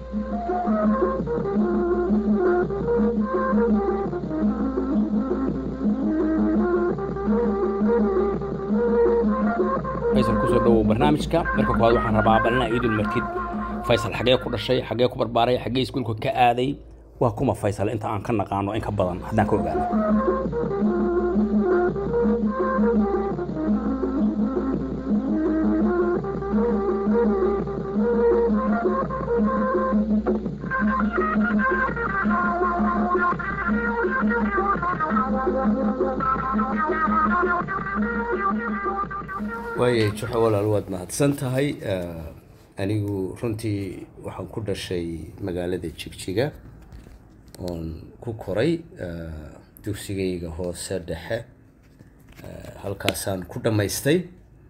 faysal kusoo dhawow barnaamijka marka koowaad waxaan rabaa bal inaa iidul martid faysal xagee ku dhashay xagee ku barbaaray xagee iskuulka ka aaday waa kuma faysal inta aan ka naqaano in ka badan haddaan ka ogaano waayay juxo walaal waad mahadsan tahay anigu runtii waxaan ku dhashay magaalada jigjiga oon ku koray dugsigayga hoose dhexe halkaasaan ku dhammaystay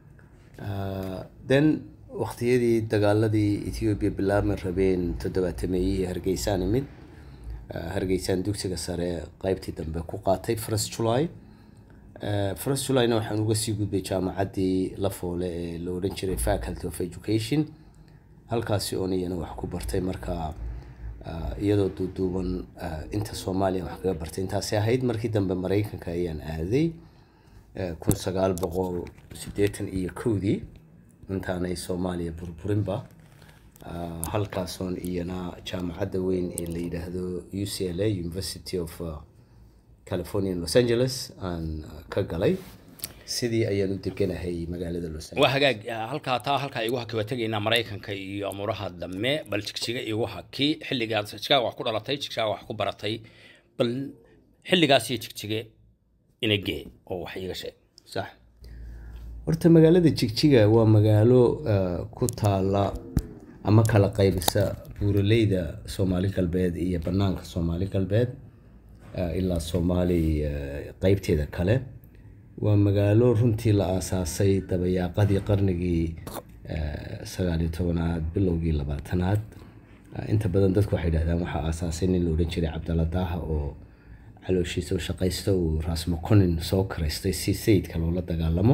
then waqtiyadii dagaaladii ethoobiya bilaabmi rabeen toddobaatameeyihii hargeysaan imid hargeysaan dugsiga sare qeybtii dambe ku qaatay first july first julyna waxaan uga sii gudbay jaamacaddii la foole ee la odhan jiray faculty of education halkaasi oon iyana wax ku bartay marka iyadoo duuduuban inta soomaaliya wax kaga bartay intaasi ahayd markii dambe maraykanka ayaan aaday kun sagaal boqol siddeetan iyo kowdii intaanay soomaaliya burburinba halkaasoon iyana jaamacadda weyn ee la yidhaahdo u c l a university of california los angeles aan ka galay sidii ayaan u deganahay magaalada los waa hagaag halkaa taa halkaa igu haki waa tegaynaa maraykanka iyo amuraha dambe bal jigjiga igu haki xilligaas jigjigaa wax ku dhalatay jigjigaa wax ku baratay bal xilligaas iyo jigjige inagee oo wax iiga sheeg sax horta magaalada jigjiga waa magaalo ku taala ama kala qaybisa buuraleyda soomaali galbeed iyo banaanka soomaali galbeed ilaa soomaali qeybteeda kale waa magaalo runtii la aasaasay dabayaaqadii qarnigii sagaaliyo tobanaad bilowgii labaatanaad inta badan dadku waxay dhahdaan waxaa aasaasay nin la odhan jiray cabdalla daaha oo calooshiisa u shaqaysta uu raasmaconin soo karaystay si sayidka loola dagaalamo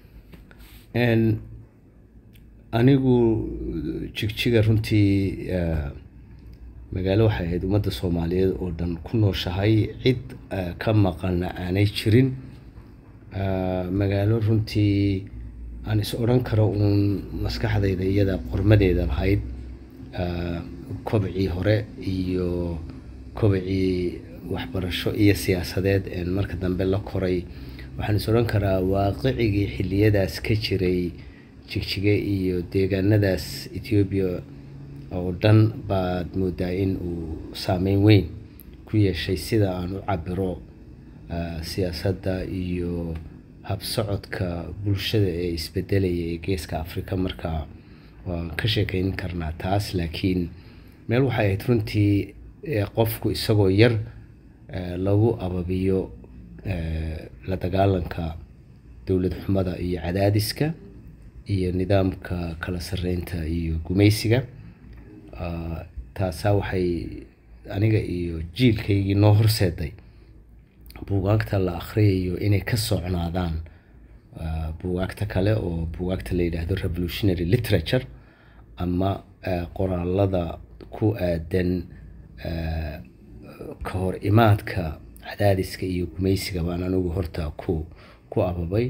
anigu jigjiga runtii magaalo waxay ahayd ummadda soomaaliyeed oo dhan ku nooshahay cid ka maqana aanay jirin magaalo runtii aan is odhan karo uun maskaxdayda iyada qormadeeda lahayd kobcii hore iyo kobcii waxbarasho iyo siyaasadeed een marka dambe la koray waxaan is odhan karaa waaqicigii xilliyadaas ka jiray jigjige iyo deegaanadaas ethoobiya oo dhan baad moodaa in uu saameyn weyn ku yeeshay sida aan u cabiro siyaasadda iyo habsocodka bulshada ee isbedelaya ee geeska africa marka waan ka sheekeyn karnaa taas laakiin meel waxay ahayd runtii qofku isagoo yar lagu ababiyo la dagaalanka dowlad xumada iyo cadaadiska iyo nidaamka kala sareynta iyo gumaysiga taasaa waxay aniga iyo jiilkaygii noo horseeday buugaagta la akhriyayo inay ka socnaadaan buugaagta kale oo buugaagta la yidhaahdo revolutionary literature ama qoraalada ku aadan ka hor imaadka cadaadiska iyo gumaysiga baan anigu horta ku ku ababay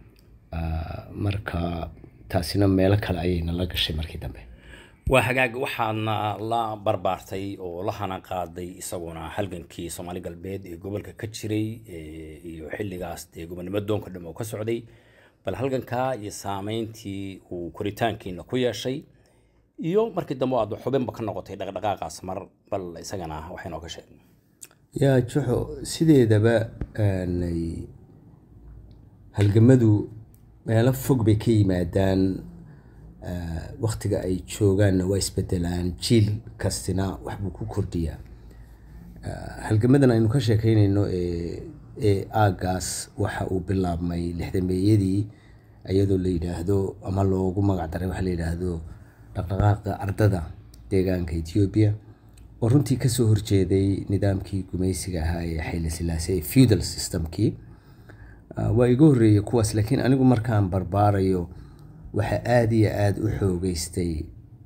marka taasina meelo kale ayayna la gashay markii dambe waa hagaag waxaadna la barbaartay oo la hana qaaday isaguna halgankii soomaali galbeed ee gobolka ka jiray iyo xilligaas dee gobonimo doonka dham oo ka socday bal halgankaa iyo saameyntii uu koritaankiina ku yeeshay iyo markii dambe aad xubinba ka noqotay dhaqdhaqaaqaas mar bal isagana waxaynoo ka sheeg yaa juxo sideedaba aanay halgamadu meelo fog bay ka yimaadaan waktiga ay joogaanna waa isbedelaan jiil kastina waxbuu ku kordhiyaa halgamadan aynu ka sheekeynayno ee aagaas waxa uu bilaabmay lixdameeyadii iyadoo la yidhaahdo ama loogu magac daray waxaa la yidhaahdo dhaqdhaqaaqa ardada deegaanka ethiopia oo runtii kasoo horjeeday nidaamkii gumaysiga ahaa ee xayla silaase ee feudal systemkii waa iga horreeyay kuwaas laakiin anigu markaan barbaarayo waxaa aada iyo aada u xoogeystay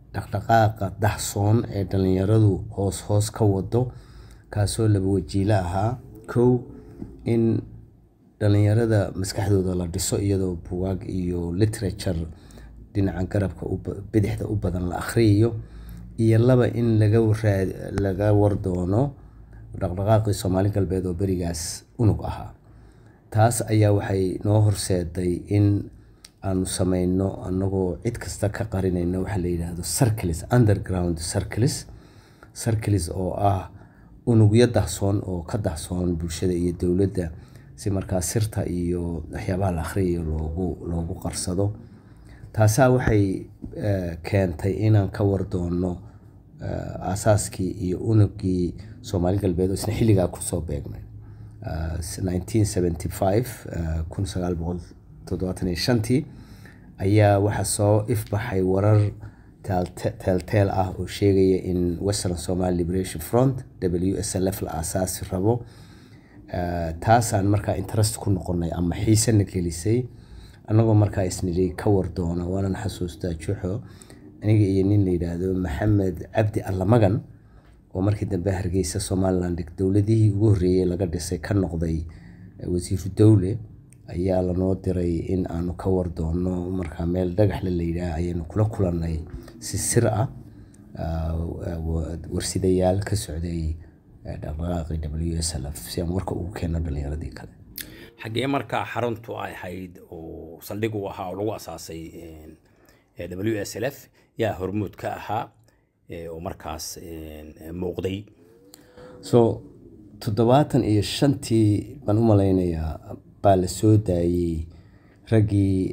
dhaqdhaqaaqa dahsoon ee dhalinyaradu hoos hoos ka wado kaasoo laba wajiilo ahaa kow in dhalinyarada maskaxdooda la dhiso iyadoo bugaag iyo literature dhinaca garabka bidixda u badan la akhriyayo iyo laba in laga laga wardoono dhaqdhaqaaqii soomaali galbeed oo berigaas unug ahaa taas ayaa waxay noo horseeday in aanu sameyno anagoo cid kasta ka qarinayno waxaa la yidhaahdo circles underground circles circles oo ah unugyo dahsoon oo ka dahsoon bulshada iyo dowladda si markaa sirta iyo waxyaabaha la akhriyayo loogu loogu qarsado taasaa waxay keentay inaan ka wardoono aasaaskii iyo unugii soomaali galbeed oo isna xilligaa kusoo beegmay nineteen seventy five kun sagaal boqol toddobaatan iyo shantii ayaa waxaa soo ifbaxay warar teelteel ah oo sheegaya in western somaly liberation front w s l f la aasaasi rabo taasaan markaa interest ku noqonay ama xiisena gelisay annagoo markaa isnidhi ka wardoona waanan xasuustaa juxo aniga iyo nin la yidhaahdo maxamed cabdi allamagan oo markii dambe hargeysa somaliland dowladihii ugu horreeyey laga dhisay ka noqday wasiiru dowle ayaa lanoo diray in aanu ka wardoono markaa meel dhagaxle la yidhaah ayaynu kula kulannay si sir ah warsidayaal ka socday dhaqdhaqaaqii w s l f si aan warka ugu keenno dhalinyaradii kale xaggee markaa xaruntu ay ahayd oo saldhig u ahaa oo lagu asaasay w s l f yaa hormuud ka ahaa oo markaas muuqday so toddobaatan iyo shantii baan u malaynayaa baa la soo daayey raggii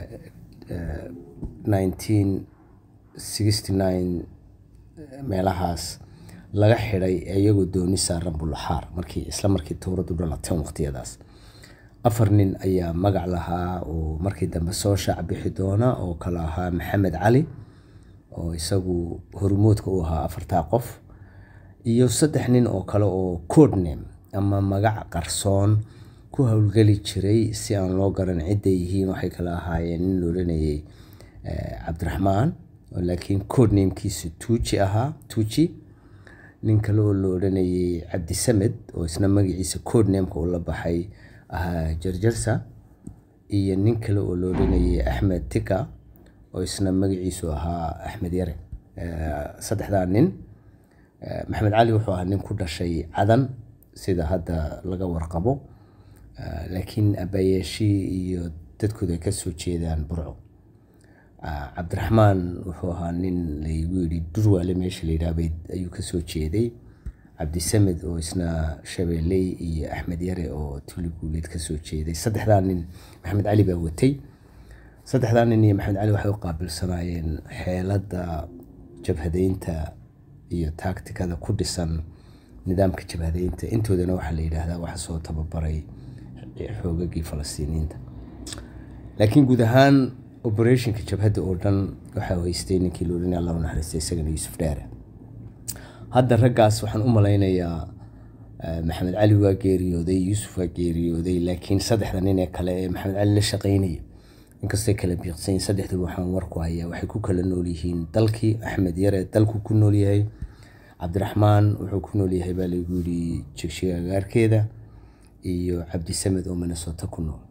nineteen sixty nine meelahaas laga xidhay iyagoo dooni saaran bulaxaar markii isla markii towradu dhalateen waqtiyadaas afar nin ayaa magac lahaa oo markii dambe soo shaac bixi doona oo kale ahaa maxamed cali oo isagu hormoodka u ahaa afartaa qof iyo saddex nin oo kale oo codname ama magac qarsoon ku howlgeli jiray si aan loo garan cidday yihiin waxay kala ahaayeen nin la odhanayay cabdiraxmaan laakiin codnamekiisu tuuji ahaa tuuji nin kale oo la odhanayay cabdisamed oo isna magaciisa codnameka uu la baxay ahaa jarjarsa iyo nin kale oo la odhanayay axmed tika oo isna magaciisu ahaa axmed yare saddexdaa nin maxamed cali wuxuu ahaa nin ku dhashay cadan sida hadda laga warqabo laakiin abaayeeshii iyo dadkooda ay kasoo jeedaan burco cabdiraxmaan wuxuu ahaa nin laygu yidhi durwaale meesha la yidhaahbay ayuu kasoo jeeday cabdisamed oo isna shabeelley iyo axmed yare oo tuli guuleed kasoo jeeday saddexdaa nin maxamed cali baa watay saddexdaa nin iyo maxamed cali waxay u qaabilsanaayeen xeeladda jabhadeynta iyo taagtikada ku dhisan nidaamka jabhadeynta intoodana waxaa la yidhaahdaa waxa soo tababaray xoogagii falastiiniyiinta laakiin guud ahaan operationka jabhadda oo dhan waxaa haystay ninkii la odhanaya allahu naxariista isagana yuusuf dheere hadda raggaas waxaan u malaynayaa maxamed cali waa geeriyooday yuusuf waa geeriyooday laakiin saddexda nin ee kale ee maxamed cali la shaqaynaya inkastay kala biiqsanyiin saddexdu waxaan warku hayaa waxay ku kala nool yihiin dalkii axmed yare dalku ku nool yahay cabdiraxmaan wuxuu ku nool yahay baa lagu yidhi jigshiga agaarkeeda iyo cabdisamed oo minnesota ku nool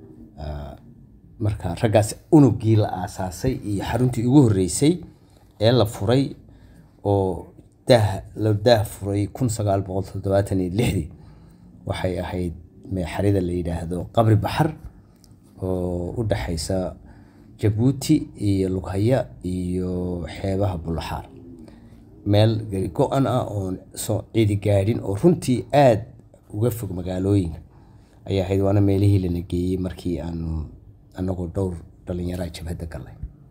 marka raggaas unugii la aasaasay iyo xaruntii ugu horreysay ee la furay oo daah la daah furay kun sagaal boqol toddobaatan iyo lixdii waxay ahayd meexarida la yidhaahdo qabri baxar oo u dhaxaysa jabuuti iyo lughaya iyo xeebaha bulaxaar meel gari go-an ah oon soo ciidi gaadhin oo runtii aada uga fog magaalooyinka ayay ahayd waana meelihii lana geeyey markii aanu anagoo dhowr dhalinyaraa jabhadda galnay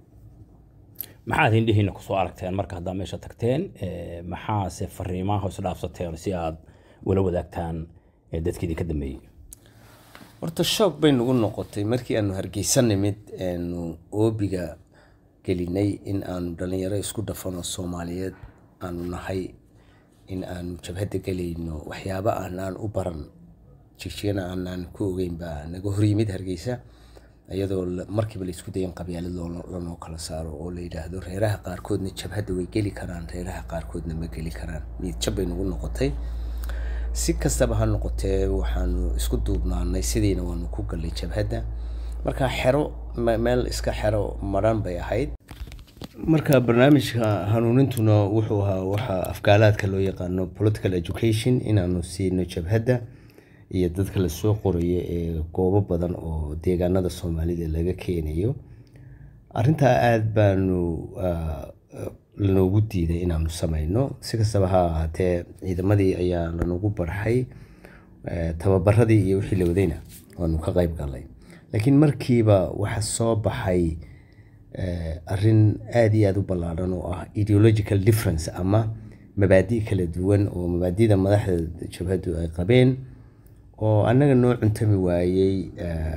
maxaad hindhihiina kusoo aragteen marka haddaa meesha tagteen maxaase fariimaha hoos dhaafsateen si aad ula wadaagtaan dadkii idinka dambeeyey horta shoog bay nagu noqotay markii aanu hargeysa nimid aanu oobiga gelinay in aanu dhalinyaro isku dhafano soomaaliyeed aanu nahay in aanu jabhadda gelayno waxyaabo aanaan u baran jigjigana aanaan ku ogeyn baa naga horyimid hargeysa iyadoo markiiba la isku dayan qabyaalad lanoo kala saaro oo la yidhaahdo reeraha qaarkoodna jabhadda way geli karaan reeraha qaarkoodna ma geli karaan niyad jab bay nagu noqotay si kastaba ha noqotee waxaanu isku duubnaanay sidiina waanu ku gallay jabhadda marka xero meel iska xero maran bay ahayd marka barnaamijka hanuunintuna wuxuu ahaa waxa afgaalaadka loo yaqaano political education inaanu siino jabhadda iyo dadka lasoo qorayo ee goobo badan oo deegaanada soomaalida laga keenayo arintaa aada baanu lanoogu diiday inaanu sameyno si kastaba ha ahaatee ciidamadii ayaa lanagu barxay tababaradii iyo wixii la wadayna waanu ka qeyb galnay laakiin markiiba waxa soo baxay arin aada iyo aada u ballaadhan oo ah ideological difference ama mabaadi kala duwan oo mabaadida madaxda jabhaddu ay qabeen oo annaga noo cuntami waayey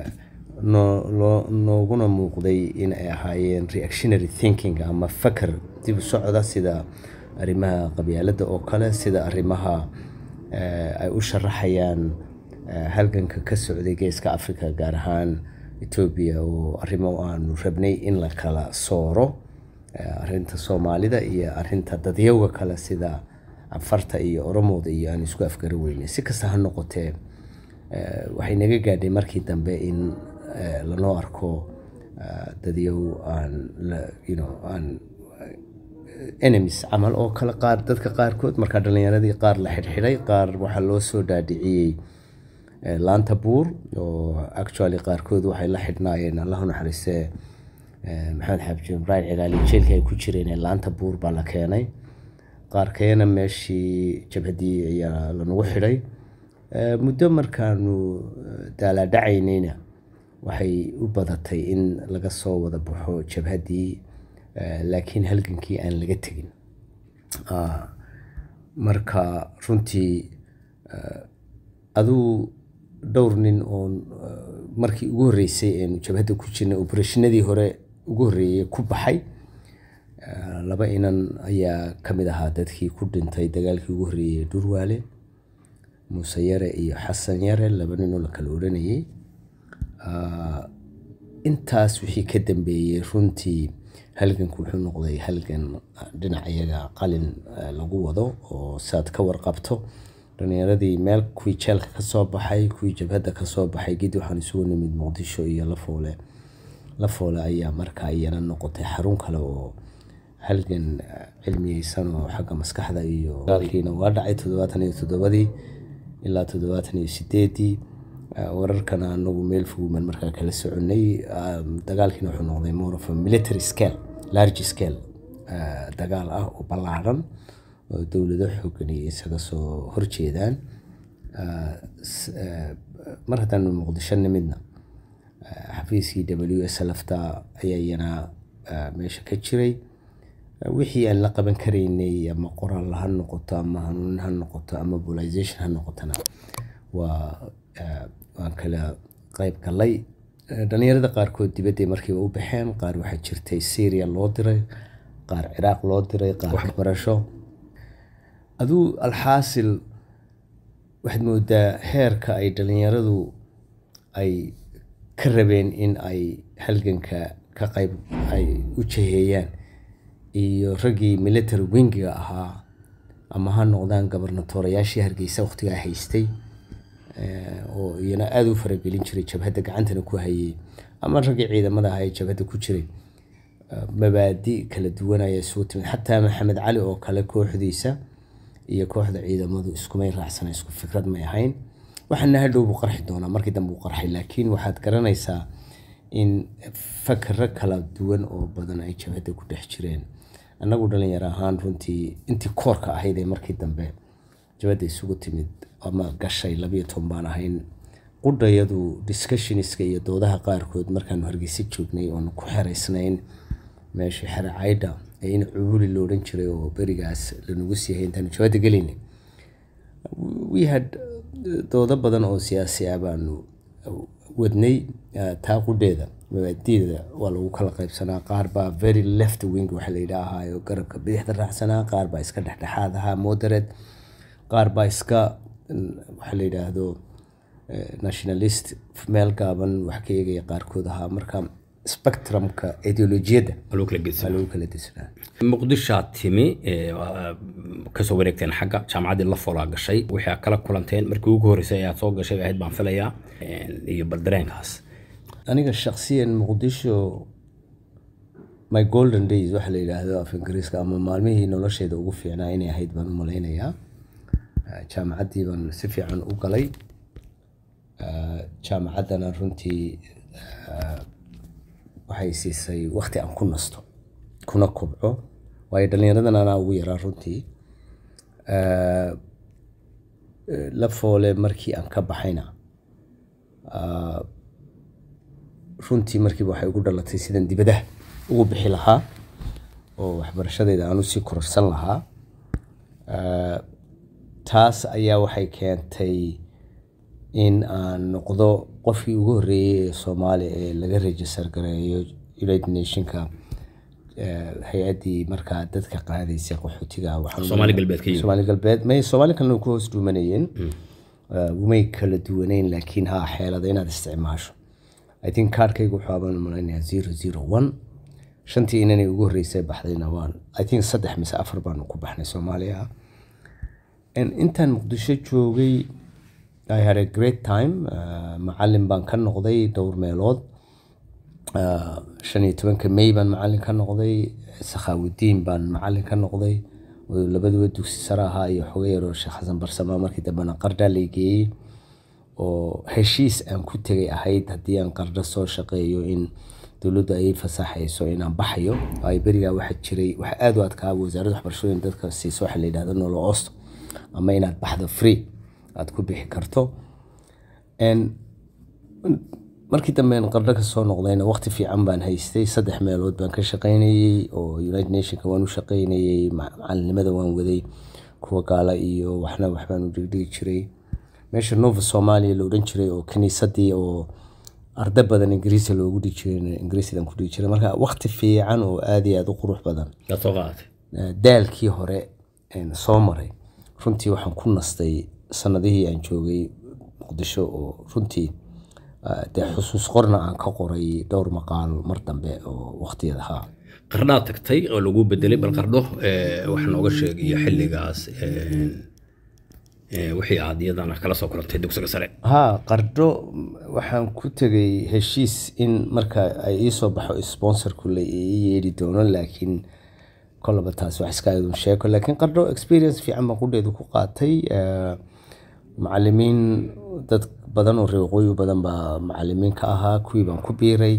nooguna muuqday in ay ahaayeen reactionary thinking ama fakar dib u socda sida arrimaha qabyaaladda oo kale sida arrimaha ay u sharaxayaan halganka ka socday geeska africa gaar ahaan etoobiya oo arrimo aanu rabnay in la kala sooro arinta soomaalida iyo arinta dadyowga kale sida afarta iyo oromooda iyo aan isku afgari weynay si kasta ha noqotee waxay naga gaadhay markii dambe in lanoo arko dadyow aan aan enemies camal oo kale qaar dadka qaarkood markaa dhalinyaradii qaar la xidhxidhay qaar waxaa loo soo dhaadhiciyey laanta buur oo actually qaarkood waxay la xidhnaayeen allahu naxariistee maxamed xaaji ibraahim cigaali jeelka ay ku jireen laanta buur baa la keenay qaarkeena meeshii jabhadii ayaa lanagu xidhay muddo markaanu daalaadhacaynayna waxay u badatay in laga soo wada baxo jabhaddii laakiin halgankii aan laga tegin marka runtii aduu dhowr nin oo markii ugu horreysay eenu jabhadda ku jirnay obarashinadii hore ugu horreeyey ku baxay laba inan ayaa ka mid ahaa dadkii ku dhintay dagaalkii ugu horreeyey dhurwaale muuse yare iyo xasan yare laba ninoo la kala odhanayay intaas wixii ka dambeeyey runtii halganku wuxuu noqday halgan dhinac iyaga qalin lagu wado oo saad ka warqabto dhalinyaradii meel kuwii jeelka kasoo baxay kuwii jabhadda kasoo baxay gidi waxaan isugu nimid muqdisho iyo lafoole lafoole ayaa markaa iyana noqotay xarun kale oo halgan cilmiyeysan oo xagga maskaxda iyo dagaalkiina waa dhacay toddobaatan iyo toddobadii ilaa toddobaatan iyo sideedii wararkana anagu meel foguman markaa kala soconay dagaalkiina wuxuu noqday more of a military scale large scale dagaal ah oo ballaadhan oo dowlado xoogan iyo isaga soo horjeedaan mar haddaanu muqdisho nimidna xafiiskii w s lafta ayaa iyana meesha ka jiray wixii aan la qaban karaynay ama qoraal ha noqoto ama hanuunin ha noqoto ama mobilization ha noqotona waa waan kala qeyb galay dhalinyarada qaarkood dibadday markiiba u baxeen qaar waxaa jirtay syria loo diray qaar ciraaq loo diray qaar waxbarasho aduu alxaasil waxaad moodaa heerka ay dhalinyaradu ay ka rabeen in ay halganka ka qayb ay u jaheeyaan iyo raggii military wingiga ahaa ama ha noqdaan gobernatorayaashii hargeysa waqtigaa haystay oo iyana aada u faragelin jiray jabhadda gacantana ku hayay ama raggii ciidamada ahaa ee jabhadda ku jiray mabaadi kala duwan ayaa isugu timid xataa maxamed cali oo kale kooxdiisa iyo kooxda ciidamadu iskumay raacsana isku fikrad may ahayn waxaana hadhow buu qarxi doonaa markii dambe uu qarxay laakiin waxaad garanaysaa in fakaro kala duwan oo badan ay jabhadda ku dhex jireen annagu dhalinyaro ahaan runtii intii koorka ahayd ee markii dambe jabhadda isugu timid ama gashay labiyo toban baan ahayn qudhayadu discussionska iyo doodaha qaarkood markaanu hargeysa joognay oonu ku xeraysnayn meeshii xere caydha ee in cubuli lo odhan jiray oo berigaas lanagu siihay intaanu jabhadda gelaynay we had doodo badan oo siyaasi ah baanu wadnay taa qudheeda mabaadiida waa lagu kala qaybsanaa qaar baa very left wing waxa la yidhaahaa oo garabka bidixda raacsanaa qaar baa iska dhexdhexaad ahaa moderate qaar baa iska waxa la yidhaahdo eh, nationalist meel gaaban wax ka eegaya qaarkood ahaa marka spectrumka ideolojiyadda waa lagu kala gedsan waa lagu kala disnaa muqdishoaad timi ee, waa, kasoo wareegteen xagga jaamacaddii la folaa gashay wixii aad kala kulanteen markii ugu horreysay ayaad soo gashay bay ahayd baan filayaa een, iyo bal dareenkaas aniga shakhsiyan muqdisho my golden days waxa la yidhaahdo af ingiriiska ama maalmihii nolosheeda ugu fiicnaa inay ahayd baan u malaynayaa Eh, jaamacaddii baan si fiican u galay Eh, jaamacaddana runtii eh, waxay siisay waqti aan ku nasto kuna kobco waayo dhallinyaradan anaa ugu yaraa runtii Eh, eh, la foole markii aan ka baxayna runtii markiiba waxay ugu dhalatay sidan dibadaha ugu bixi lahaa oo waxbarashadeeda aan usii kororsan lahaa Eh, taas ayaa waxay keentay in aan noqdo qofkii ugu horreeyey ee soomaaliya ee laga register gareeyo united nationka eh, hay-addii markaa dadka qaadaysay qaxootiga waxaan u Soomaali galbeed ka yimid. soomaali galbeed may soomaali kalena ku hoos dhuumanayeen Uh, umay kala duwaneyn laakiin ha xeelada inaad isticmaasho i think kaarkaygu wuxuu abaan malaynayaa zero zero one shantii inanay ugu horreysay baxdayna waan i think saddex mise afar baanu ku baxnay soomaaliya And intaan muqdisho joogay i had a great time uh, macalin baan ka noqday dhowr meelood Uh, shan iyo tobanka may baan macalin ka noqday sakhaawudiin baan macalin ka noqday oo labaduba dugsi sare ahaa iyo xoga yaroo sheekh xasan barsama markii dambena qardhaa lay geeyey oo heshiis aan ku tegay ahayd haddii aan qardho soo shaqeeyo in dowladdu ay fasaxayso inaan baxayo ay berigaa waxa jiray waxa aad u adkaa wasaaradda waxbarashada in dadka siiso waxa la yidhahdo nolo osto ama inaad baxdo free aad ku bixi karto And markii dambe aan qardho ka soo noqdayna waqti fiican baan haystay saddex meelood baan ka shaqaynayey oo united nationka waan u shaqaynayey ma- macalinimada waan waday kuwa gaala iyo waxna waxbaan u dhigdhigi jiray meesha nova somalia la odhan jiray oo kiniisadii oo arda badan ingiriisi loogu dhigi jiray ingiriisidan ku dhigi jiray marka waqti fiican oo aad iyo aad u qurux badan yaad soo qaadatay Eh, daalkii hore een soo maray runtii waxaan ku nastay sanadihii aan joogay muqdisho oo runtii eh, dee xusuus qorna aan ka qoray dhowr maqaal mar dambe oo waqtiyada ahaa qardhaad tagtay oo lagu bedelay bal qardho ee, wax nooga sheeg iyo xilligaas een, ee, wixii aad iyadana kala soo kulantay dugsiga sare haa qardho mm, waxaan ku tegay heshiis in marka ay ii soo baxo sponsorku la ii yeedhi doono laakiin kolaba taas wax iska idun sheeko laakiin qardho experience fiican baan qudheedu ku qaatay eh, macalimiin dad badan oo reer waqooyi badan baa macalimiin ka ahaa kuwii baan ku biiray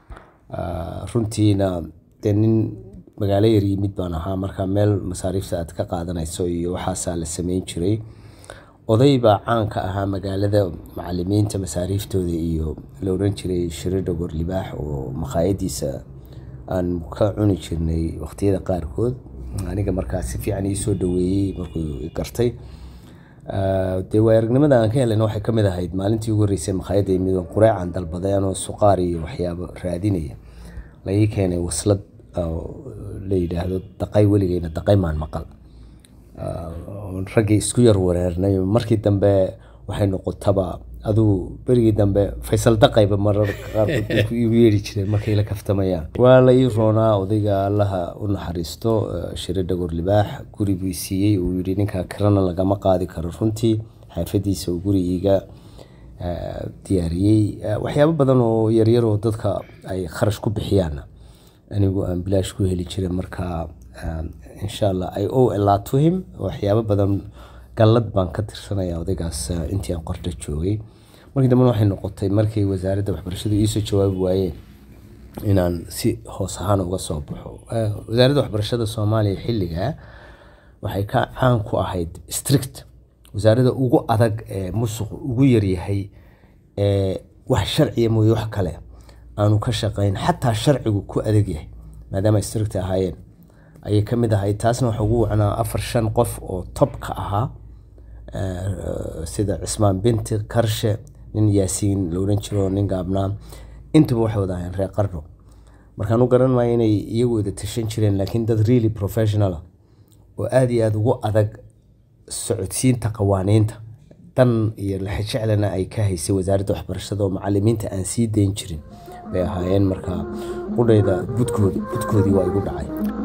Ah, runtiina dee nin magaalo yar yimid baan ahaa marka meel masaariifta aad ka qaadanayso iyo waxaasaa la sameyn jiray oday baa caan ka ahaa magaalada macalimiinta masaariiftooda iyo la odhan jiray shiridha gorlibaax oo maqaayadiisa aan ka cuni jirnay waqtiyada qaarkood aniga markaa si fiican ii soo dhaweeyey markuu i gartay Ah, dee waay aragnimada aan ka helayna waxay ka mid ahayd maalintii ugu horreysay makhaayadda yimid oo qureecan dalbaday anoo suqaar iyo waxyaabo raadinaya la ii keenay waslad oo la yidhaahdo daqay weligeyna daqay maan maqal Ah, oo raggii isku yar wareernay markii dambe waxay noqotaba aduu berigii dambe faysal daqayba mararka qaarkood bay ku igu yeeri jireen markay la kaftamayaan waa la ii roonaa odayga allaha u naxariisto eh, shire dhagor libaax guri buu i siiyey uu yidhi ninkaa kirana lagama qaadi karo runtii xaafadiisa uu guri iiga eh, diyaariyey Eh, waxyaabo badan oo yaryar oo dadka ay kharash ku bixiyaanna anigu aan bilaash ku heli jiray marka um, insha allah i owe a lot to him waxyaabo badan gallad baan ka tirsanaya odaygaas uh, intii aan qorta joogay markii dambena waxay noqotay markay wasaaradda waxbarashadu iisoo jawaabi waayeen inaan si hoos ahaan uga soo baxo Eh, wasaaradda waxbarashada soomaaliya xilligaa waxay ka caan ku ahayd strict wasaaradda ugu adag ee musuq ugu yaryahay ee wax sharciya mooye wax kale aanu ka shaqayn xataa sharcigu ku adag yahay maadaama ay strict ahaayeen ayay ka mid ahayd taasna waxa ugu wacnaa afar shan qof oo top ka ahaa eh, sida cismaan binti karshe nin yaasiin la odhan jiro nin gaabnaa intuba waxay wada ahayn reer qardho markaan u garan maayo inay iyagu wada tashan jireen laakiin dad really professional ah oo aada iyo aada ugu adag socodsiinta qawaaniinta dan iyo laxajeclana ay ka haysay wasaaradda waxbarashada oo macalimiinta aan sii dayn jirin bay ahaayeen marka qudhayda budkoodi budkoodii waa igu dhacay